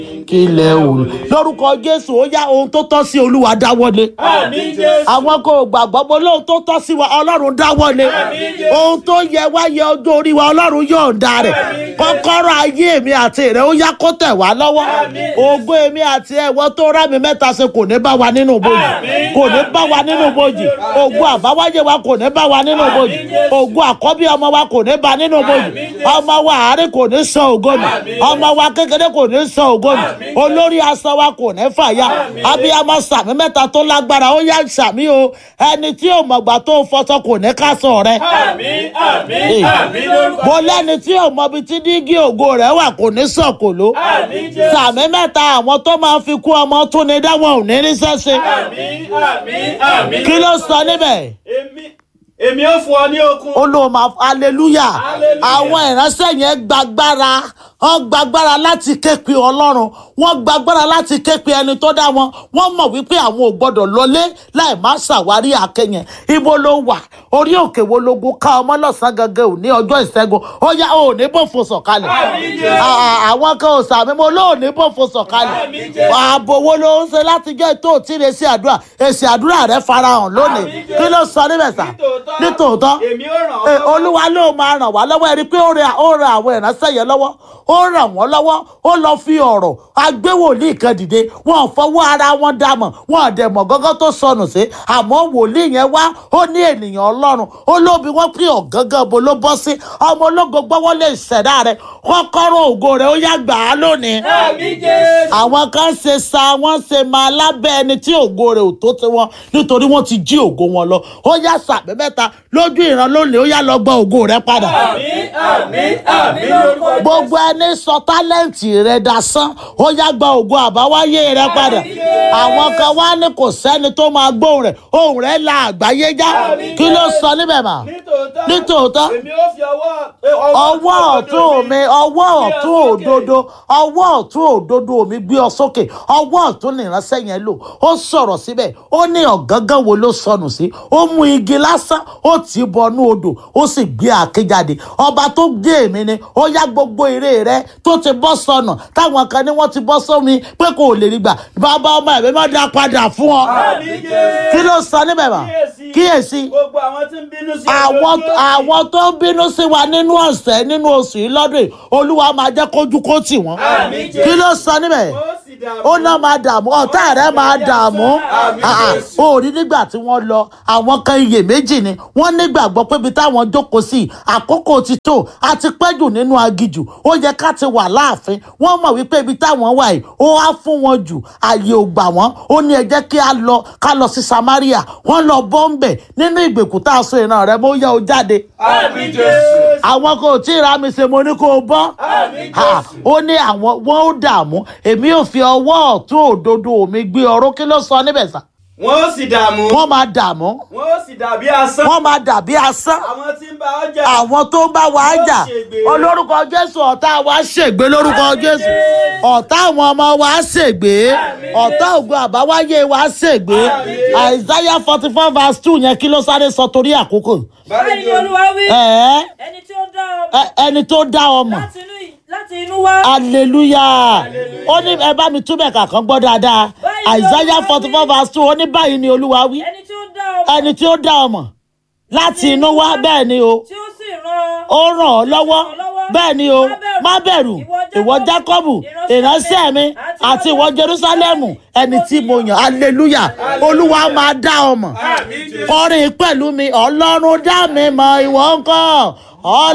kí lẹ ò lórúkọ jésù ó yá ohun tó tọ́ sí olúwa dáwọ́lé Àmín Jésù. àwọn kò gbàgbọ́ pé lóhun tó tọ́ sí wa ọlọ́run dáwọ́lé Àmín Jésù. ohun tó yẹ wá yẹ ọjọ́ orí wa ọlọ́run yọ̀ǹda rẹ̀ Àmín Jésù. kọ́kọ́rọ́ ayé mi àti rẹ̀ ó yá kó tẹ̀ wá lọ́wọ́ Àmín Jésù. ògo èmi àti ẹ̀wọ́ tó rá mi mẹ́ta ṣe kò ní bá wa nínú bòjì Àmín. kò ní bá wa nínú bòjì ògo àbáwáyé wa kò ní bá wa nínú bòjì Àmín Jésù. ògo àkọ́bí ọmọ wa kò ní bá nínú bòjì Àmín Jésù. ọmọ wa àárẹ̀ kò ní san ògo nù Àmín ọmọ wa kékeré kò ní san ògo nù Àmín. olórí aṣọ wa kò ní fàya Àmín. abiyamọ sàmì mẹ́ta tó lágbára ó yá sàmì o ẹni tí ò mọ̀gbà tó fọṣọ kò ní ká sọ rẹ Àmín, àmín, Ee. àmín lórúkọ mo lẹ́ni tí ò mọbi tí dígí ògo rẹ̀ wà kò ní sọ̀kòló Àmín Jésù. sàmì mẹ́ta àwọn tó máa fi kú ọmọ tún ni dáwọn ò ní ríṣẹ́ ṣe Àmín, àmín, àmín. kí ló sọ níbẹ̀ Èmi èmi ó fún ọ ní okun. ó lóun máa hallelujah Hallelujah. àwọn ìránṣẹ́ yẹn gbàgbára wọ́n gbàgbára láti ké pe ọlọ́run wọ́n gbàgbára láti ké pe ẹni tó dá wọn wọ́n mọ̀ wípé àwọn ò gbọ́dọ̀ lọlé láì má ṣàwárí àkẹyìn ibo ló wà orí òkè wo logun ká ọmọ lọ́sàn-án gangan ò ní ọjọ́ ìṣẹ́gun ó yá ò ní bòfo sọ̀kalẹ̀ Àmín Jésù. À- àwọn kan ò sàmì mo lóò ní bòfo sọ̀kalẹ̀ Àmín Jésù. ààbò wo ló ń ṣe láti jẹ́ tó tí ì sí àdúrà èsì àdúrà rẹ farahàn lónìí Àmín Jésù. kí ló sọ níbẹ̀ sà Nítòótọ́. nítòótọ́ Èmi ó ràn ọ́ Ẹ, lọ́wọ́. olúwa ló máa ràn wá lọ́wọ́ ẹni pé ó rẹ ó rẹ àwọn ìránṣẹ́ yẹn lọ́wọ́ ó ràn wọ́n lọ́wọ́ ó lọ fi ọ̀rọ̀ agbéwòlíì kan dìde wọn ò fọwọ́ ara wọn dàmọ̀ wọn ò dẹ̀ mọ̀ gángan tó sọnù sí àmọ́ wòlíì yẹn wá ó ní ènìyàn ọlọ́run ó lóbi wọ́n pín ọ̀gángan bo ló bọ́ sí ọmọ ológo gbọ́wọ́ lè ṣẹ̀dá rẹ̀ kọ́kọ́rọ́ ògo rẹ̀ ó yá gbà á lónìí Àmín Jésù. àwọn kan ṣe sa wọn ṣe máa lábẹ́ ẹni tí ògo rẹ̀ ò tó ti wọn nítorí wọ́n ti jí ògo wọn lọ ó yá sàbẹ̀ mẹ́ta lójú ìran lónìí ó yá lọ gba ògo rẹ̀ padà Àmín, àmín, àmín lórúkọ Jésù. gbogbo ẹni sọ tálẹ́ǹtì rẹ̀ dasán ó yá gba ògo àbáwáyé rẹ̀ padà àwọn kan wá ní kò sẹ́ni tó máa gbóhùn rẹ̀ ohùn rẹ̀ la àgbáyé já Àmín. kí ló sọ níbẹ̀ mà Nítòótọ́. Nítòótọ́. Èmi ó fi ọwọ́ ọwọ́ ọ̀tún mi ọwọ́ ọ̀tún òdodo ọwọ́ ọ̀tún òdodo mi gbé ọ sókè ọwọ́ ọ̀tún nìránṣẹ́ yẹn lò ó sọ̀rọ̀ síbẹ̀ ó ní ọ̀gángan wo ló sọnù sí ó mú igi lásán ó tì í bọnú odò ó sì gbé àáké jáde ọba tó gbé èmi ni ó yá gbogbo èrè rẹ tó ti bọ́ sọnù táwọn kan ní wọ́n ti bọ́ sómi pé kò lè rí gbà bàbá ọmọ ẹ̀mí má dá padà fún ọ Àmín Jésù. kí ló sọ níbẹ̀ mà Kíyèsí. kíyèsí Gbogbo àwọn tí ń bínú sí àwọn ojú òsì. àwọn tó ń bínú sí wa nínú ọ̀sẹ̀ nínú oṣù yìí lọ́dún yìí olúwa máa jẹ́ kójú kó tì wọ́n. Àmín Jésù. kí ló sọ níbẹ̀? Ó sì dààmú. ó náà máa dààmú ọ̀tá rẹ̀ máa dààmú. Àmín Ah, ah, Jésù. ó rí nígbà tí wọ́n lọ àwọn kan iyèméjì ni wọ́n nígbàgbọ́ pé ibi táwọn jókòó sí àkókò ti tó a ti pẹ́ jù nínú agijù ó yẹ ká ti wà láàfin wọ́n mọ̀ wípé ibi táwọn wà yìí ó wá fún wọn jù àyè ò gbà wọ́n ó ní ẹ jẹ́ kí a lọ ká lọ sí Samaria wọ́n lọ bọ́m̀bẹ̀ nínú ìgbèkùn tá a so ìran rẹ̀ mọ́ ó yẹ ó jáde Àmín Jésù. àwọn kò tí ì ra mi ṣe mo ní kó o bọ́ Àmín Ha, Jésù. ó ní àwọn wọn ó dààmú èmi ò fi ọwọ́ ọ̀tún òdodo mi gbé ọ̀rọ̀ kí ló sọ níbẹ̀ sà Wọ́n ó sì dààmú. wọ́n máa dààmú Wọ́n ó sì dàbí asán. wọ́n máa dàbí asán Àwọn tí ń bá ọjà. àwọn tó ń bá wa Yóò jà ṣègbé. olórúkọ jésù ọ̀tá wa ṣègbé lórúkọ Àmín jésù Jésù. ọ̀tá àwọn ọmọ wa ṣègbé Àmín ọ̀tá ògo àbáwáyé wa ṣègbé Àmín. isaiah forty four verse two yẹn kí ló sáré sọ torí àkókò báyìí ni olúwa wí ẹ̀ẹ́ ẹni tí ó dá ọ ẹ- ẹni tó dá ọmọ láti inú láti inú wá hallelujah ó ní ẹ bá mi túbẹ̀ kàkán gbọ́ dáadáa Báyìí ni isaiah Olúwa forty wí. four verse two ó ní báyìí ni olúwa wí ẹni tí ó dá ọ ẹni tí ó dá ọmọ láti inú wá bẹ́ẹ̀ ni o tí ó sì rán ó ràn ọ́ lọ́wọ́ bẹ́ẹ̀ ni o má bẹ̀rù ìwọ jákọ́bù ìránṣẹ́ mi àti ìwọ jerúsálẹ́mù ẹni tí mo yàn hallelujah olúwa máa dá ọmọ Àmín Jésù. kọrin pẹ̀lú mi ọlọ́run dá mi mọ̀ ìwọ ńkọ́